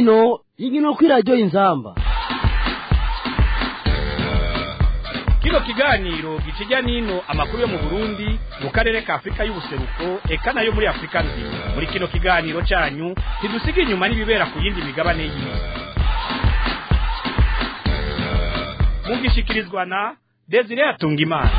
nino inkino kw'iradiyo inzamba kino kiganiro gikijya nino amakuru yo mu burundi mu karere ka afurika y'ubuseruko eka nayo muri afurika nzima muri kino kiganiro cyanyu ntidusiga inyuma n'ibibera ku yindi migabane y'isi mugishikirizwa na desire atungimana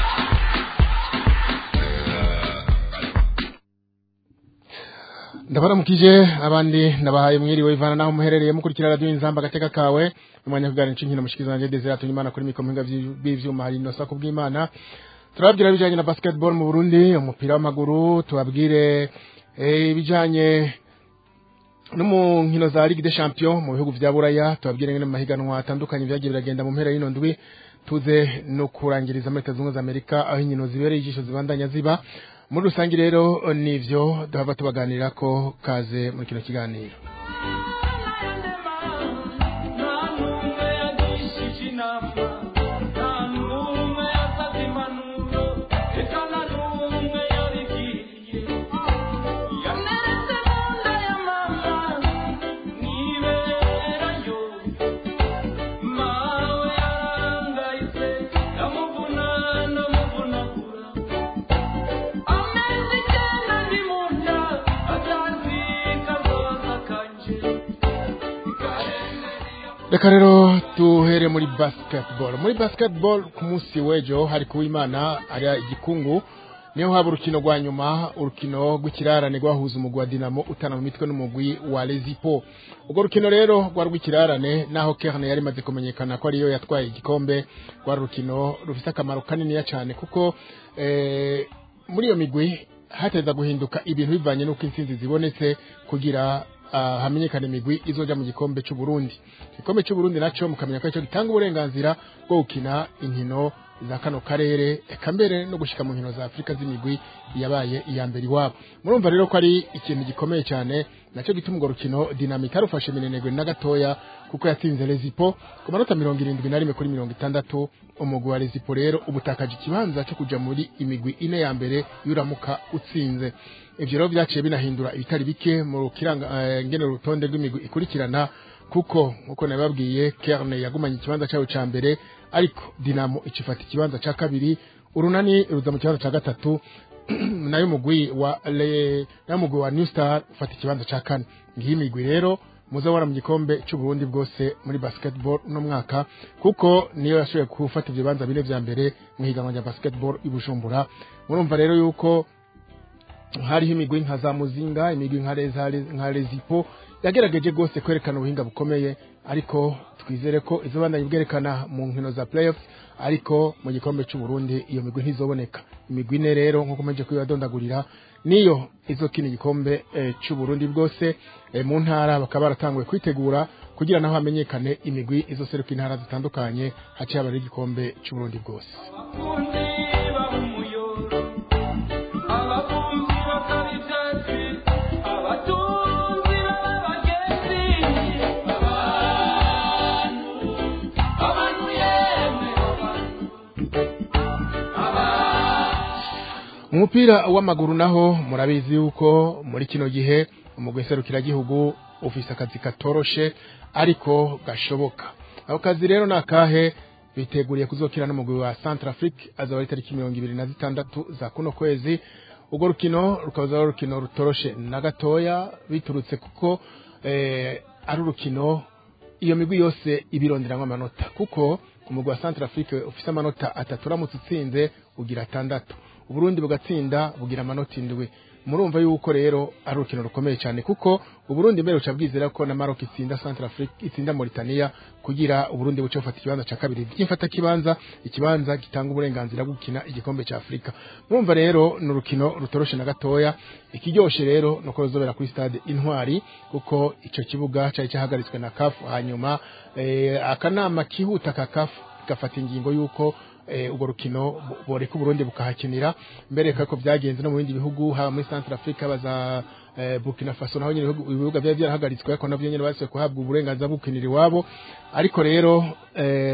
ndabaramukije abandi ndabahaye mwiriwe ivana naho muherereye mukurikira radio inzamba agateka kawe umwanya kuganira inshinkino mushikizana je Desire Atunyimana kuri mikoro mpinga bw'ivyuma hari inosa ku bw'Imana turababwira bijanye na basketball mu Burundi umupira w'amaguru tubabwire ibijanye no mu nkino za Ligue des Champions mu bihugu vya Buraya tubabwire ngene mu mahiganwa atandukanye vyagiye biragenda mu mpera y'ino ndwi tuze no kurangiriza muri Leta Zunze Ubumwe za Amerika aho inkino zibereye ijisho zibandanya ziba muri rusange rero nivyo duhava tubaganira ko kaze muri kino kiganiro reka rero tuhere muri basketball muri basketball ku munsi w'ejo hari kuwimana ari igikungu niho haba urukino rwa nyuma urukino rw'ikirarane rwahuza umugwi wa dinamo utana mu mitwe n'umugwi wa lezipo urwo rukino rero rwa rw'ikirarane naho kerne yari imaze kumenyekana ko ariyo yatwaye igikombe rwa rukino rufite akamaro kaniniya cyane kuko eh, muri iyo migwi hateza guhinduka ibintu bivanye n'uko intsinzi zibonetse kugira uh, hamenyekana imigwi izoja mu gikombe cy'u Burundi igikombe cy'u Burundi naco mukamenya ko ico gitanga uburenganzira bwo gukina inkino za kano karere eka mbere no gushika mu nkino za Afrika z'imigwi yabaye iya mbere iwabo murumva rero ko ari ikintu gikomeye cyane naco gituma urwo rukino dinamika rufashe minenegwe na gatoya kuko yatsinze Lezipo ku manota mirongo irindwi na rimwe kuri mirongo itandatu umugwi wa Lezipo rero ubutakaje ikibanza cyo kuja muri imigwi ine ya mbere yuramuka utsinze ivyo rero vyaciye binahindura ibitari bike mu kiranga uh, ngene urutonde rw'imigwi ikurikirana kuko nkuko nababwiye Kerne yagumanye ikibanza cyayo ca mbere ariko Dinamo icifata ikibanza ca kabiri urunani ruza mu kibanza ca gatatu nayo mugwi wa le nayo mugwi wa New Star ufata ikibanza ca kane ngiyi migwi rero muzabona mu gikombe cy'u Burundi bwose muri basketball uno mwaka kuko niyo yashoboye gufata ibyo bibanza bine vya mbere mu higanwa rya basketball i Bujumbura murumva rero yuko hariho imigwi nka za muzinga imigwi nka rezipo yagerageje rwose kwerekana ubuhinga bukomeye ariko twizere ko izo bandanye bwerekana mu nkino za playoffs ariko mu gikombe cy'u Burundi iyo migwi ntizoboneka imigwi ine rero nkuko meje kwibadondagurira niyo izokina igikombe e, cy'u Burundi bwose e, mu ntara bakaba baratanguye kwitegura kugira naho hamenyekane imigwi izoseruka intara zitandukanye haciye abari igikombe cy'u Burundi bwose umupira w'amaguru naho murabizi yuko muri kino gihe umugwi serukiragihugu ufise akazi katoroshe ariko gashoboka ako kazi rero ni akahe biteguriye kuzokina n'umugwi wa Centrafrique azaba ari tariki mirongo ibiri na zitandatu za kuno kwezi urwo rukino rukaba ari urukino rutoroshe na gatoya biturutse kuko eh, ari urukino iyo migwi yose ibironderamwo amanota kuko umugwi wa Centrafrique ufise amanota atatu uramutse utsinze ugira atandatu uburundi bugatsinda bugira amanota indwi murumva yuko rero ari urukino rukomeye cyane kuko uburundi mbere buca bwizera ko na Maroc itsinda Centrafrique itsinda Mauritania kugira uburundi buce bufata ikibanza ca kabiri byimfata kibanza ikibanza gitanga uburenganzira bwo gukina igikombe ca Afrika murumva rero ni urukino rutoroshe na gatoya ikiryoshe rero nuko ruzobera kuri stade Intwari kuko ico kibuga cari cyahagaritswe na CAF hanyuma eh, akanama kihuta ka CAF gafata ingingo yuko urwo rukino boreka uburundi bukahakinira mbere ko byagenze no mu bindi bihugu haba muri Central Africa baza Burkina Faso naho nyine ibibuga byari byarahagaritswe ariko navyo nyine base kuhabwa uburenganzira bwo gukinira iwabo ariko rero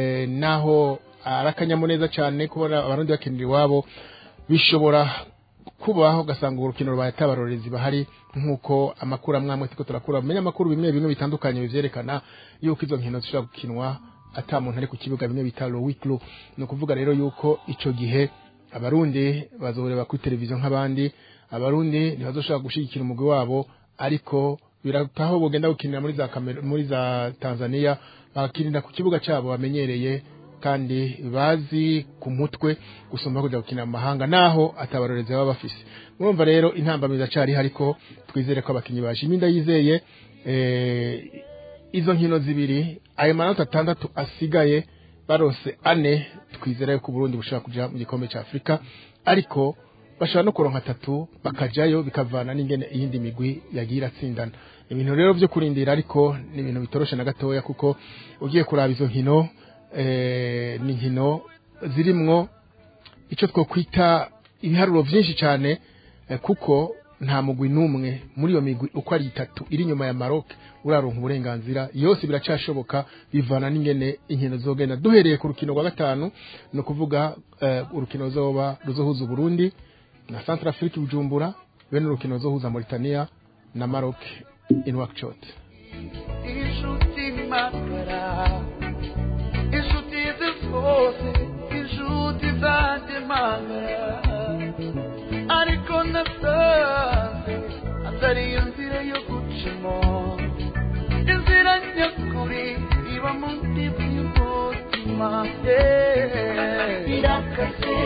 naho arakanyamuneza cyane kubona abarundi bakinira iwabo bishobora kubaho ugasanga urukino rubaye atabarorezi bahari nk'uko amakuru amwe amwe turiko turakura menya amakuru bimwe bimwe bitandukanye bivyerekana yuko izo nkino zishobora gukinwa ata muntu ari ku kibuga bimwe bita lo wiklo ni ukuvuga rero yuko ico gihe abarundi bazoreba kuri televiziyo nk'abandi abarundi ntibazoshobora gushigikira umugwi wabo ariko birataho bogenda gukinira muri za Kamer- muri za Tanzania bakinira ku kibuga cyabo bamenyereye kandi bazi ku mutwe gusumba kujya gukina mu mahanga naho atabarorezi baba bafise murumva rero intambamiza cari ariko twizere ko abakinyi bashimye ndayizeye eh, izo nkino zibiri ayo manota atandatu asigaye barose ane twizera yuko Burundi bushobora kuja mu gikombe ca Afrika ariko bashobora no kuronka atatu bakajayo bikavana n'ingene iyindi migwi yagiye iratsindana ibintu rero vyo kurindira ariko ni ibintu bitoroshe na gatoya kuko ugiye kuraba izo nkino eh, ni nkino zirimwo ico twokwita ibiharuro vyinshi cane eh, kuko nta mugwi n'umwe muri iyo migwi uko ari itatu iri inyuma ya Maroc uraronka uburenganzira yose biracashoboka bivana n'ingene inkino zogenda duhereye ku rukino rwa gatanu ni ukuvuga eh, urukino ruzoba ruzohuza Burundi na Centrafrique Bujumbura bene urukino ruzohuza Mauritania na Maroc in Nouakchott inshuti magara inshuti zose inshuti zanjye magara ariko nasanze atari iyo nzira yo gucamo inzira nyakuri iba mu ndiba y'umutima irakase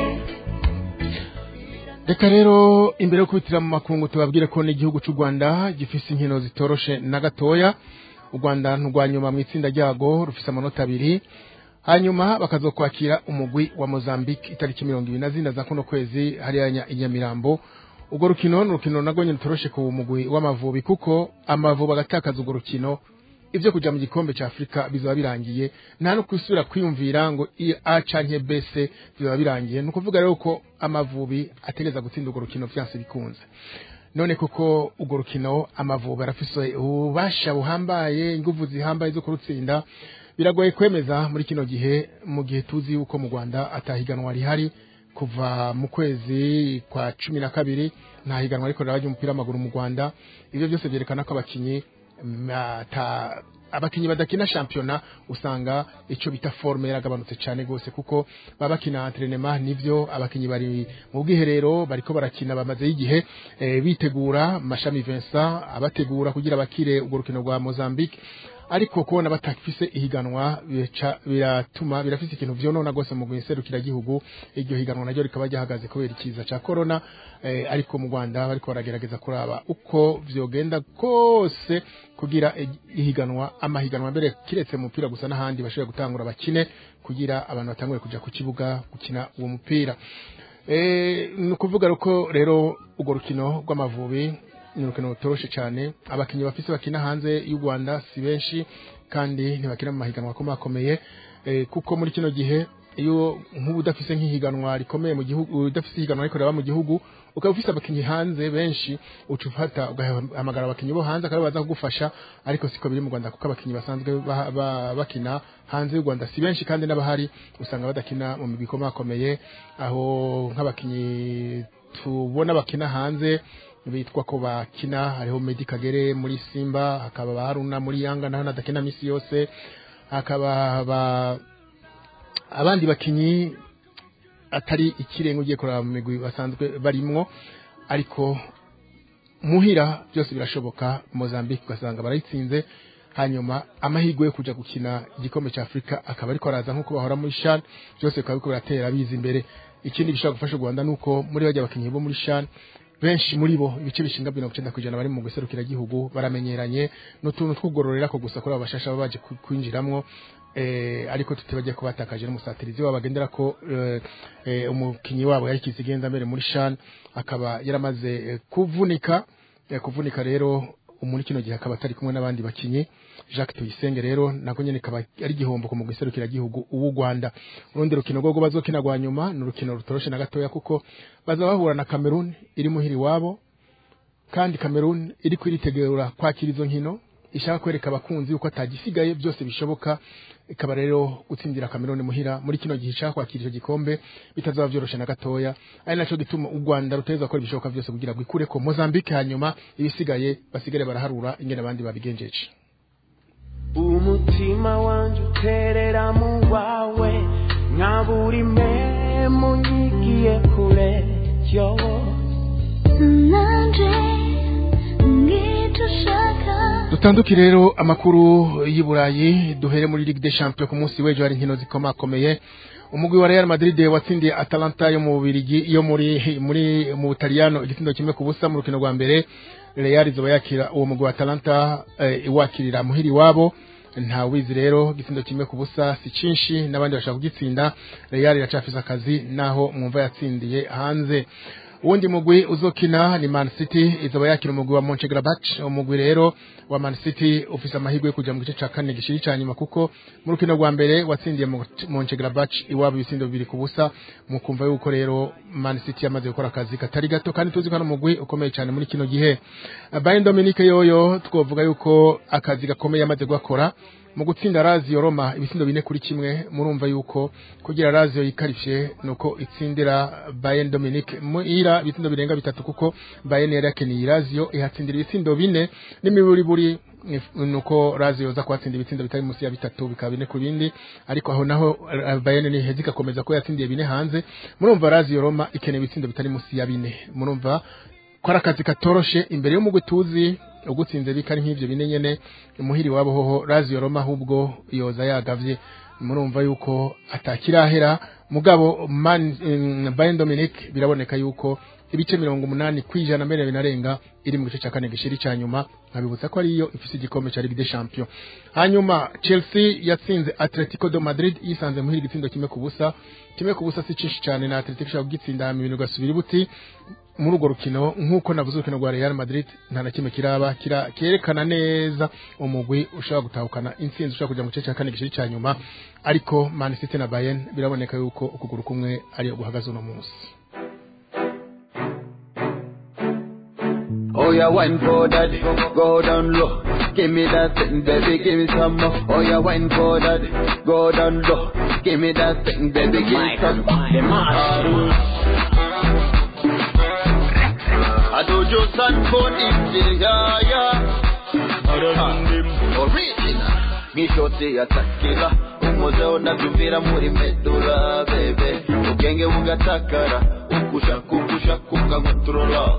reka rero imbere yo kubitira mu makungu tubabwire ko n'igihugu cy'u Rwanda gifise inkino zitoroshe na gatoya u Rwanda nturwa nyuma mu itsinda ryago rufise amanota abiri hanyuma bakazokwakira umugwi wa Mozambique itariki mirongo ibiri na zine za kuno kwezi hariya nya- i Nyamirambo urwo rukino ni urukino narwo nyine rutoroshe ku mugwi w'amavubi kuko amavubi agatakaza urwo rukino ivyo kuja mu gikombe ca Afrika bizaba birangiye nta no kwisubira kwiyumvira ngo i- A canke B C bizaba birangiye ni ukuvuga rero ko amavubi ategeza gutsinda urwo rukino vyanse bikunze none kuko urwo rukino amavubi arafise ububasha buhambaye inguvu zihambaye zo kurutsinda biragoye kwemeza muri kino gihe mu gihe tuzi yuko mu Rwanda atahiganwa rihari kuva mu kwezi kwa cumi na kabiri nta higanwa ariko riraba ry'umupira w'amaguru mu Rwanda ivyo byose vyerekana ko abakinyi mm, ata abakinyi badakina shampiyona usanga ico bita forme yaragabanutse cyane gose kuko baba bakina entraînement nivyo abakinyi bari mu bwiherero bariko barakina bamaze igihe eh, bitegura mashami Vincent abategura kugira bakire urwo rukino rwa Mozambique ariko kubona batakifise ihiganwa bica- biratuma birafise ikintu vyonona gose mu guserukira gihugu iryo higanwa naryo rikaba ryahagaze kubera ikiza ca corona eh, ariko mu Rwanda bariko baragerageza kuraba uko vyogenda kose kugira igi- ihiganwa amahiganwa mbere kiretse mu mupira gusa n'ahandi bashobora gutangura bakine kugira abantu batangure kuja ku kibuga gukina uwo mupira Eh, ni ukuvuga ko rero urwo rukino rw'amavubi ni urukino rutoroshe cyane abakinnyi bafise bakina hanze y'u Rwanda si benshi kandi ntibakina mu mahiganwa akomakomeye eh, kuko muri kino gihe iyo nk'ubu udafise nk'ihiganwa rikomeye mu gihugu udafise ihiganwa ariko raba mu gihugu ukaba ufise abakinnyi hanze benshi uca ufata ugahamagara abakinnyi bo hanze akaba baza kugufasha ariko siko biri mu Rwanda kuko abakinnyi basanzwe ba- ba- bakina hanze y'u Rwanda si benshi kandi n'abahari usanga badakina mu migwi ikomakomeye aho nk'abakinnyi tubona bakina hanze bitwa ko bakina hariho Medi Kagere muri Simba hakaba ba Haruna muri Yanga naho nadakina misi yose hakaba ba abandi bakinyi atari ikirenga ugiye kuraba mu migwi basanzwe barimwo ariko muhira byose birashoboka Mozambique ugasanga barayitsinze hanyuma amahirwe yo kuja gukina igikombe cya Afrika akaba ariko araza nk'uko bahora muri Shan byose bikaba biriko biratera biza imbere ikindi gishobora gufasha u Rwanda nuko muri bajya abakinyi bo muri Shan benshi muri bo ibice bishinga mirongo icenda kw'ijana bari mu guserukira igihugu baramenyeranye n'utuntu twugororera ko gusa kuri abo bashasha baba baje ku- kwinjiramwo eh, ariko tutibagiye ko batakaje n'umusatirizi wabo bagendera ko eh, eh, umukinyi wabo yari kizigenda mbere muri Shan akaba yaramaze eh, kuvunika eh, kuvunika rero muri kino gihe akaba atari kumwe n'abandi bakinyi Jacques Tuyisenge rero nako nyene kaba ari igihombo ku mugwi serukira gihugu ubu Rwanda urundi rukino rwo bazokina rwa nyuma ni urukino rutoroshe na gatoya kuko baza bahura na Cameroon iri muhiri wabo kandi Cameroon iri kwiritegura kwakira izo nkino ishaka kwereka abakunzi uko atagisigaye byose bishoboka ikaba rero gutsindira Cameroon muhira muri kino gihe ishaka kwakira icyo gikombe bitazaba byoroshe na gatoya ari naco gituma u Rwanda ruteza gukora ibishoboka byose kugira ngo ikure ko Mozambique hanyuma ibisigaye basigare baraharura ingene abandi babigenjeje umutima wanje uterera mu wawe nka buri memu nyigiye kure yo nanje ngicyo ushaka dutanduki rero amakuru y'i Burayi duhere muri Ligue des Champions ku munsi w'ejo hari inkino zikomakomeye umugwi wa Real Madrid watsindiye Atalanta yo mu Bubiligi yo muri muri mu Butaliyano igitindo kimwe ku busa mu rukino rwa mbere Real izoba yakira uwo mugwi wa Atalanta eh, iwakirira muhiri wabo nta wizi rero igitindo kimwe ku busa si cinshi n'abandi bashaka kugitsinda Real iracafise akazi naho mwumva yatsindiye hanze uwundi mugwi uzokina ni Man City izoba yakira umugwi wa Mönchengladbach umugwi rero wa Man City ufise amahirwe yo kuja mu gice ca kane gishiri ca nyuma kuko mu rukino rwa mbere watsindiye Mon- Mönchengladbach iwabo ibisindo bibiri ku busa mu kumva yuko rero Man City yamaze gukora akazi katari gato kandi tuzi ko ari umugwi ukomeye cyane muri kino gihe Bayern Dominique yoyo twovuga yuko akazi gakomeye yamaze gukora mu gutsinda Lazio Roma ibisindo bine kuri kimwe murumva yuko kugira Lazio yikarifye nuko itsindira Bayern Dominique muira ibisindo birenga bitatu kuko Bayern yari yakeniye Lazio ihatsindira ibitsindo bine n'imiburi buri nuko Lazio za kwatsinda ibitsindo bitari musi ya bitatu bikaba bine ku bindi ariko aho naho eh, Bayern ni hezi gakomeza ko yatsindiye bine hanze murumva Lazio Roma ikeneye ibitsindo bitari musi ya bine murumva ko ari akazi katoroshe imbere y'umugwi tuzi ugutsinze bikari nk'ivyo bine nyene muhiri wabo hoho Lazio Roma ahubwo yoza yagavye murumva yuko atakirahera mugabo man um, Bayern Dominic biraboneka yuko ibice mirongo umunani kwijana mbere binarenga iri mu gice cya kane gishiri cya nyuma nkabibutsa ko ariyo ifise igikombe cya Ligue des Champions hanyuma Chelsea yatsinze Atletico de Madrid yisanze muhiri igitsindo kimwe ku busa kimwe ku busa si cinshi cyane na Atletico ishobora kugitsinda mu bintu gasubira buti muri urwo rukino nk'uko navuze urukino rwa Real Madrid nta na kimwe kiraba kira kerekana neza umugwi ushobora gutahukana intsinzi ushobora kujya mu gice cya kane gishiri cya nyuma ariko Man City na Bayern biraboneka yuko ukuguru kumwe ariyo guhagaze uno munsi Oh, yeah, wine for that, go down low. Give me that thing, baby, give me some more. Oh, yeah, wine for that, go down low. Give me that thing, baby, give me some more. I do just and for it, yeah, yeah. Original. Nk'ishoti ya takira umuze unatumvira muri medula bebe ubwenge bugatakara ukusha kukusha kukankontorora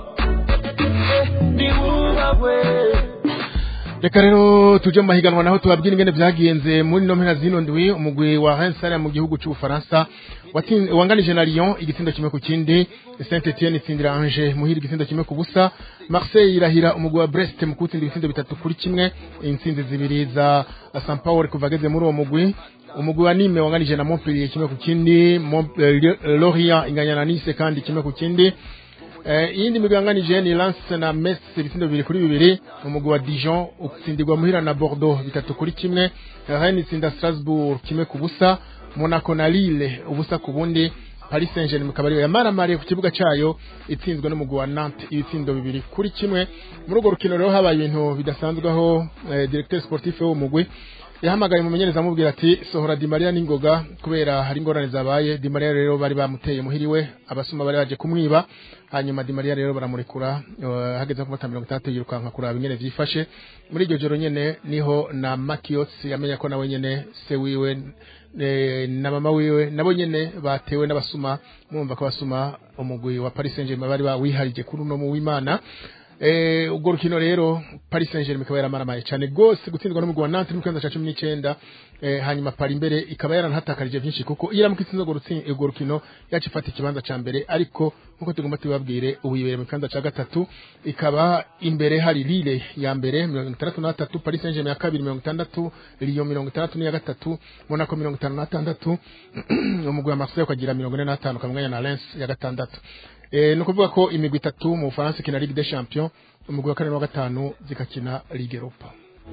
ni wowe reka rero tuje mu mahiganwa naho tubabwira ingene vyagenze muri no mpera zino ndwi umugwi wa Rennes mu gihugu c'Ubufaransa watsin- wanganije na Lyon igitsindo kimwe ku kindi Saint Etienne itsindira Angers muhira igitsindo kimwe ku busa Marseille irahira umugwi wa Brest mu kutsinda ibitsindo bitatu kuri kimwe intsinzi zibiri za St Paul kuva ageze muri uwo mugwi umugwi wa Nîmes wanganije na Montpellier kimwe ku kindi Mont- eh, Lorient inganya na Nice kandi kimwe ku kindi Eh, iyindi migwi yanganije ni Lens na Metz ibitsindo bibiri kuri bibiri umugwi wa Dijon utsindirwa muhira na Bordeaux bitatu kuri kimwe Rennes itsinda Strasbourg kimwe ku busa Monaco na Lille ubusa ku bundi Paris Saint-Germain ikaba ariyo yamaramariye ku kibuga cayo itsinzwe n'umugwi wa Nantes ibitsindo bibiri kuri kimwe muri urwo rukino rero habaye ibintu bidasanzwe aho eh, directeur sportif w'uwo mugwi yahamagaye umumenyereza amubwira ati sohora Di Maria n'ingoga kubera hari ingorane zabaye Di Maria rero bari bamuteye muhiriwe abasuma bari baje kumwiba hanyuma Di Maria rero baramurekura eh, hageze ku mata mirongo itandatu yirukanka kuraba ingene vyifashe muri iryo joro nyene niho na Makios yamenya ko nawe nyene se wiwe eh, na mama wiwe nabo nyene batewe n'abasuma mwumva ko abasuma umugwi wa Paris Saint-Germain bari bawiharije kuri uno mu w'Imana eh ubwo rukino rero Paris Saint-Germain ikaba yaramaramaye cyane gose gutsindwa n'umugwi wa Nantes mu kibanza ca 19 eh hanyuma Paris imbere ikaba yaranahatakarije byinshi kuko iyo aramuka itsinze urwo rutsi- urwo rukino yacu ifata ikibanza ca mbere ariko nkuko tugomba tubabwire ubu yibere mu kibanza ca gatatu ikaba imbere hari Lille ya mbere 63 Paris Saint-Germain ya kabiri 60 Lyon 63 n'iya gatatu Monaco 56 umugwi wa Marseille ukagira 45 kamwanya na Lens ya gatandatu Eh, ni ukuvuga ko imigwi itatu mu Bufaransa ikina Ligue des Champions umugwi wa kane n'uwa gatanu zigakina Ligue Europa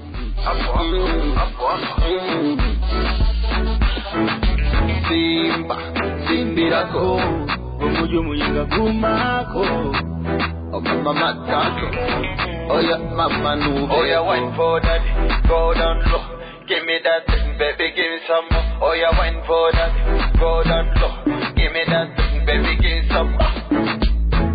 simba simbirako umujyi umuyinga gumako omama matako Oh yeah, mama move. Oh yeah, wine for that. Go down low. Give me that thing, baby, give me some more. Oh yeah, wine for that. Go down low. Give me that thing, baby, give me some more.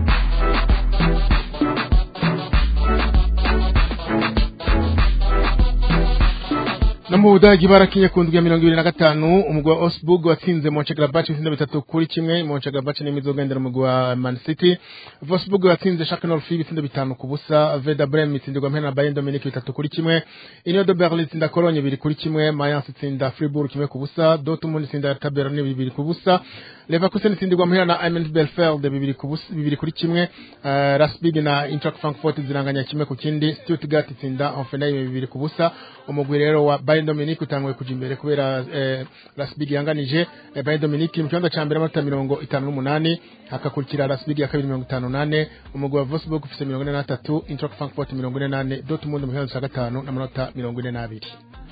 no mu budagi barakinye ku ndwi ya mirongo ibiri na gatanu umugwi wa osburg watsinze monchengladbach ibitsinda bitatu kuri kimwe monchengladbach ni imizogendera umugwi wa man city vosburg watsinze shak north ibitsindo bitanu ku busa veda brem itsindirwa mpera na bayern dominique bitatu kuri kimwe union de berlin itsinda cologne bibiri kuri kimwe mayence itsinda fribourg kimwe ku busa dortmund itsinda taberni bibiri ku busa leverkusen itsindirwa mpera na ament belfeld bibiri ku busa bibiri kuri kimwe uh, rasbig na intrac frankfurt ziranganya kimwe ku kindi stuttgart itsinda hoffenheim bibiri ku busa umugwi rero wa bayern dominique utanguye kuja imbere kubera eh, rasbig yanganije eh, bayern dominique mu kibanza ca mbere amanota mirongo itanu n'umunani hakakurikira rasbig ya kabiri mirongo itanu nane umugwi wa vosburg ufise mirongo ine n'atatu intrac frankfurt mirongo ine nane dortmund mu kibanza ca gatanu n'amanota mirongo ine n'abiri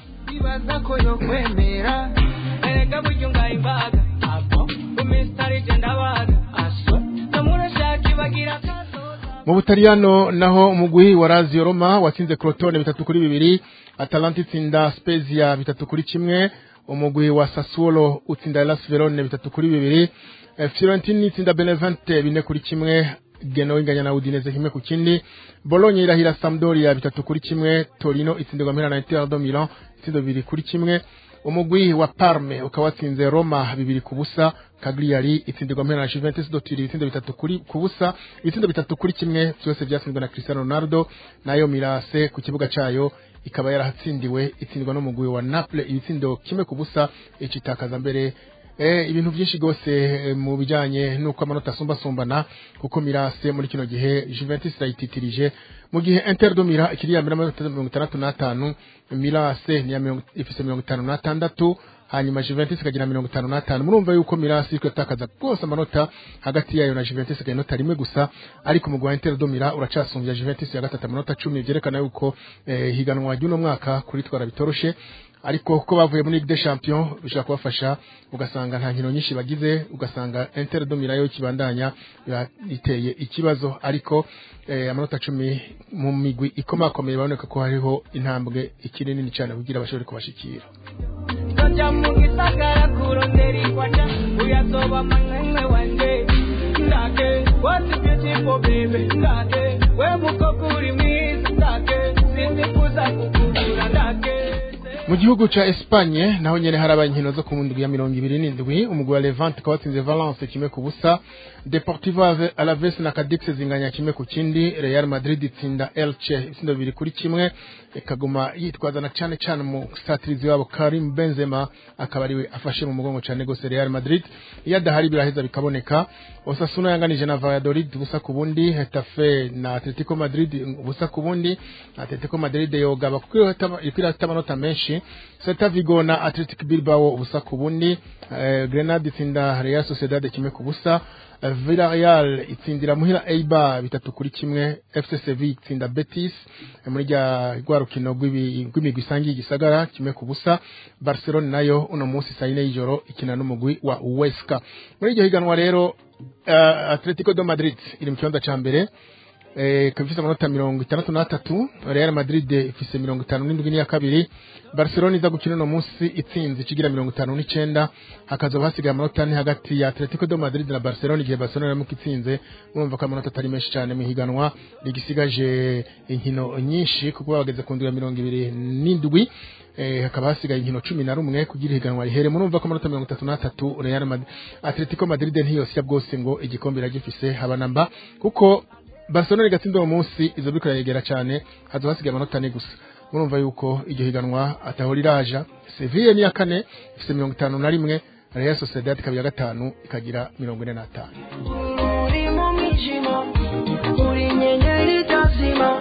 ibaza ko yo kwemera erega buryo ngayimbaga apo umisitari genda baga aso namurashaka ibagira kazoza mu butaliyano naho umugwi wa Lazio Roma watsinze Crotone bitatu kuri bibiri Atalanta itsinda Spezia bitatu kuri kimwe umugwi wa Sassuolo utsinda Hellas Verona bitatu kuri bibiri Eh, Fiorentina itsinda Benevente bine kuri kimwe Genoa inganya na Udinese kimwe ku kindi Bologna irahira Sampdoria bitatu kuri kimwe Torino itsindirwa mpera na Inter de Milan itsindo bibiri kuri kimwe umugwi wa Parme ukaba watsinze Roma bibiri ku busa Cagliari itsindirwa mpera na Juventus do Turin ibitsindo bitatu kuri ku busa ibitsindo bitatu kuri kimwe byose byatsinzwe na Cristiano Ronaldo nayo Mirase ku kibuga cayo ikaba yarahatsindiwe itsindirwa n'umugwi wa Naples ibitsindo kimwe ku busa icitakaza mbere Eh, ibintu byinshi gose eh, mu bijanye nuko amanota asumbasumbana kuko Mirase muri kino gihe Juventus irayititirije mu gihe Inter do Milan ikiri ya mbere amanota mirongo itandatu n'atanu Mirase ni ya mirongo ifise mirongo itanu n'atandatu hanyuma Juventus ikagira mirongo itanu n'atanu murumva yuko Mirase iriko yatakaza rwose amanota hagati yayo na Juventus ikagira inota rimwe gusa ariko umugwi wa Inter do Milan uracasumbya Juventus ya gatatu amanota cumi vyerekana yuko eh, higanwa ry'uno mwaka kuritwara bitoroshe ariko kuko bavuye muri Ligue des Champions bishobora kubafasha ugasanga nta nkino nyinshi bagize ugasanga Inter do Milan yo kibandanya biba biteye ikibazo ariko eh, amanota cumi mu migwi ikomakomeye baboneka ko hariho intambwe ikiri nini cyane kugira bashobore kubashikira Ndoja mu gisagara kurondera ikwaca uyazoba manywe wanje ndake what a beautiful baby ndake we mukoko uri mwiza ndake sindifuza kukugura ndake mu gihugu ca Espagne naho nyene harabaye inkino zo ku ndwi ya mirongo ibiri n'indwi umugwi wa Levante ukaba watsinze Valence kimwe ku busa Deportivo Ave- Alaves na Cadix zinganya kimwe ku kindi Real Madrid itsinda Elche ibitsindo bibiri kuri kimwe ikaguma yitwaza na cane cane mu satirizi wabo Karim Benzema akaba ariwe afashe mu mugongo cane gose Real Madrid iyo adahari biraheza bikaboneka Osasuna yanganije na Valladolid ubusa ku bundi Hetafe na Atletico Madrid ubusa ku bundi Atletico Madrid yogaba kuko iriko irafite amanota menshi Celta Vigo na Athletic Bilbao ubusa ku bundi eh, Grenade itsinda Real Sociedad kimwe ku busa eh, Villarreal itsindira muhira Eibar bitatu kuri kimwe FC Sevilla itsinda Betis eh, muri rya rwa rukino rw'ibi- rw'imigwi isangiye igisagara kimwe ku busa Barcelona nayo uno munsi saa yine y'ijoro ikina n'umugwi wa Huesca muri iryo higanwa rero uh, Atletico de Madrid iri mu kibanza ca mbere eh, ikaba ifise amanota mirongo itandatu n'atatu Real Madrid ifise mirongo itanu n'indwi n'iya kabiri Barcelona iza gukina uno munsi itsinze ikigira mirongo itanu n'icenda hakazoba hasigaye amanota ane hagati ya Atletico de Madrid na Barcelona igihe Barcelona iramuka itsinze murumva ko amanota atari menshi cyane mu higanwa rigisigaje inkino nyinshi kuko bageze ku ndwi ya mirongo ibiri n'indwi eh, hakaba hasigaye inkino cumi na rumwe kugira ihiganwa rihere murumva ko amanota mirongo itatu n'atatu Real Madrid Atletico Madrid ntiyosya bwose ngo igikombe iragifise habanamba kuko Barcelona igatsinda uwo munsi izo biriko irayegera cyane hazo hasigaye amanota ane gusa murumva yuko iryo higanwa ataho riraja Sevilla ni ya kane ifise mirongo itanu na rimwe Real Sociedad ikaba iya gatanu ikagira mirongo ine n'atanu uri mu mwijima uri inyenyeri itazima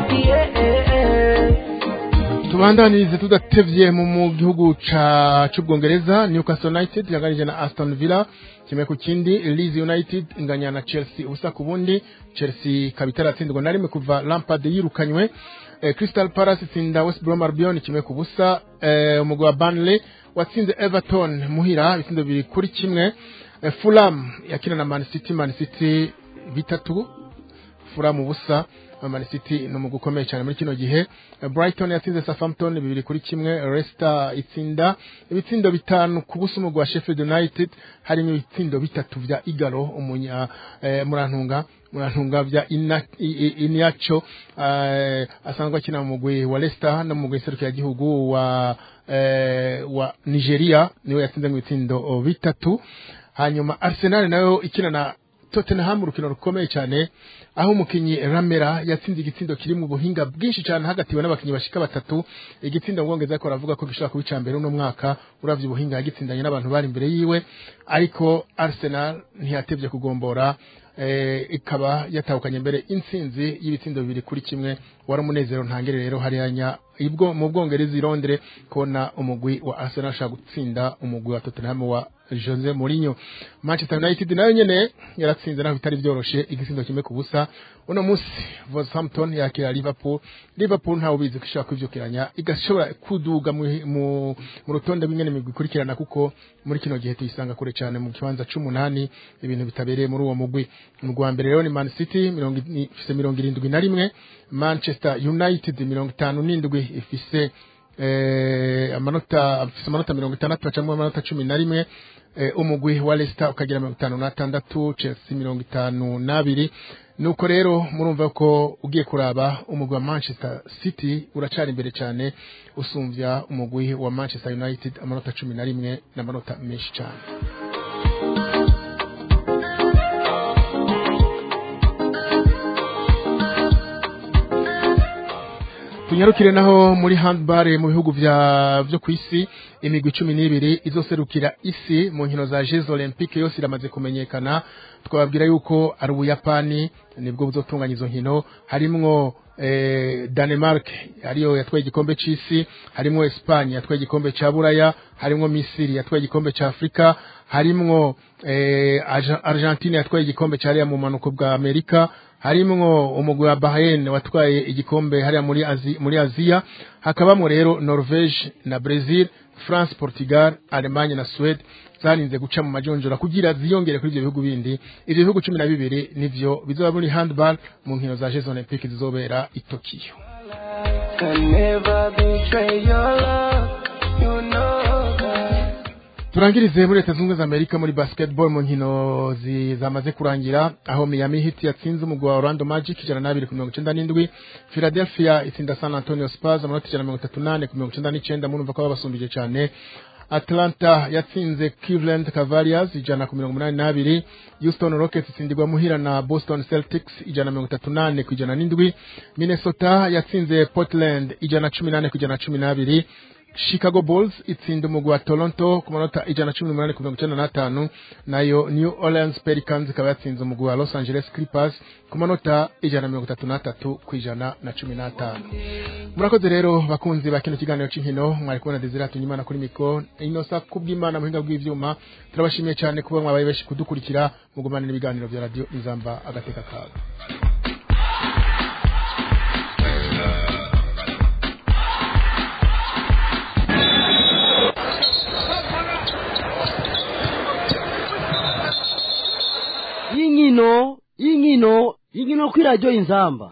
yeah. tubandanirize tudatevye mu mu gihugu ca c'ubwongereza Newcastle United yanganije na Aston Villa kimwe ku kindi Leeds United inganya na Chelsea ubusa ku bundi Chelsea ikaba itaratsindwa na rimwe kuva Lampard yirukanywe eh, Crystal Palace itsinda West Brom Albion kimwe ku busa eh, umugwi wa Burnley watsinze Everton muhira ibitsindo bibiri kuri kimwe eh, Fulham yakina na Man City Man City bitatu Fulham ubusa Man City ni umugwi ukomeye cyane muri kino gihe Eh, Brighton yatsinze Southampton bibiri kuri kimwe Leicester itsinda ibitsindo bitanu ku busa umugwi wa Sheffield United harimo ibitsindo bitatu vya Igalo umunya eh, murantunga murantunga vya Ina- I- I- Iniacho eh, asanzwe akina mu mugwi wa Leicester no mu mugwi serukiragihugu wa eh, wa Nigeria niwe yatsinze mu bitsindo oh, bitatu hanyuma Arsenal nayo ikina na Tottenham urukino rukomeye cyane aho umukinyi Ramera yatsinze igitsindo kiri mu buhinga bwinshi cyane hagatiwe n'abakinyi bashika batatu igitsindo ngongeza ariko aravuga ko gishobora kuba icya mbere uno mwaka uravye ubuhinga yagitsindanye n'abantu bari imbere yiwe ariko Arsenal ntiyatevye kugombora eh, ikaba yatahukanye mbere intsinzi y'ibitsindo bibiri kuri kimwe wari umunezero ntangere rero hariya ibwo mu bwongereza i Londres kubona umugwi wa Arsenal ashaka gutsinda umugwi wa Tottenham wa Jose Mourinho Manchester United nayo nyene yaratsinze naho bitari byoroshe igitsindo kimwe ku busa uno munsi Wolverhampton yakira Liverpool Liverpool ntawe ubizi ko ishobora kwivyukiranya igashobora kuduga mu, mu, mu rutonde rw'ingene migwi ikurikirana kuko muri kino gihe tuyisanga kure cyane mu kibanza c'umunani ibintu bitabereye muri uwo mugwi mu rwa mbere rero ni Man City mirongo i- ifise mirongo irindwi na rimwe Manchester United mirongo itanu n'indwi ifise eh, amanota afise amanota mirongo itandatu acamwo amanota cumi na rimwe eh, umugwi wa Leicester ukagira mirongo itanu n'atandatu Chelsea mirongo itanu n'abiri nuko rero murumva ko ugiye kuraba umugwi wa Manchester City uracari imbere cyane usumvya umugwi wa Manchester United amanota cumi na rimwe n'amanota menshi cyane tunyarukire naho muri handball mu bihugu vya vyo kwisi imigwi cumi n'ibiri izoserukira isi mu nkino za Jeux Olympique yose iramaze kumenyekana twababwira yuko ari ubuyapani nibwo buzotunganya izo nkino harimwo eh, Denmark ariyo yatwaye igikombe c'isi harimwo Espagne yatwaye igikombe ca Buraya harimwo Misiri yatwaye igikombe ca Afrika harimwo eh, Arge- Argentine yatwaye igikombe ca hariya mu manuko bwa Amerika harimwo umugwi wa Bahrain watwaye igikombe hariya muri Azi, muri Aziya hakabamwo rero Norvege na Brazil France Portugal Allemagne na Sweden zarinze guca mu majonjora kugira ziyongere kuri ivyo bihugu bindi ivyo bihugu cumi na bibiri nivyo bizoba muri handball mu nkino za Jeux Olympiques zizobera i Tokyo Can never betray your love. You know that. turangirize muri leta zunze ubumwe za amerika muri basketball mu nkino zi- zamaze kurangira aho miami heat yatsinze umugwi wa orlando magic ijana n'abiri ku mirongo icenda n'indwi philadelphia itsinda san antonio spurs amanota ijana na mirongo itatu n'ane ku mirongo icenda n'icenda murumva ko babasumbije cane atlanta yatsinze cleveland cavaliers ijana ku mirongo umunani n'abiri houston rockets itsindirwa muhira na boston celtics ijana na mirongo itatu n'ane ku ijana n'indwi minnesota yatsinze portland ijana na cumi n'ane ku ijana na cumi n'abiri Chicago Bulls itsinda umugwi wa Toronto ku manota ijana na cumi n'umunani ku mirongo icenda n'atanu nayo New Orleans Pelicans ikaba yatsinze umugwi wa Los Angeles Clippers ku manota ijana na mirongo itatu n'atatu ku ijana na cumi n'atanu murakoze rero bakunzi ba kino kiganiro c'inkino mwari kubona Desire Tunyimana kuri mikro inosa kubw'Imana muhinga bw'ivyuma turabashimiye cyane kuba mwabaye benshi kudukurikira mugumanira ibiganiro vya radio Inzamba agateka kawe y'inkino y'inkino y'inkino kuri radiyo inzamba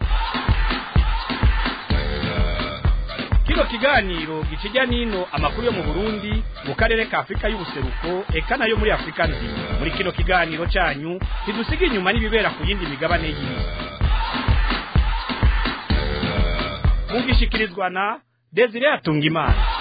kino kiganiro gikijya n'ino amakuru yo mu burundi mu karere ka afurika y'ubuseruko eka nayo muri afurika nzima muri kino kiganiro cyanyu ntidusiga inyuma n'ibibera ku yindi migabane y'isi mugishikirizwa na desire atungimana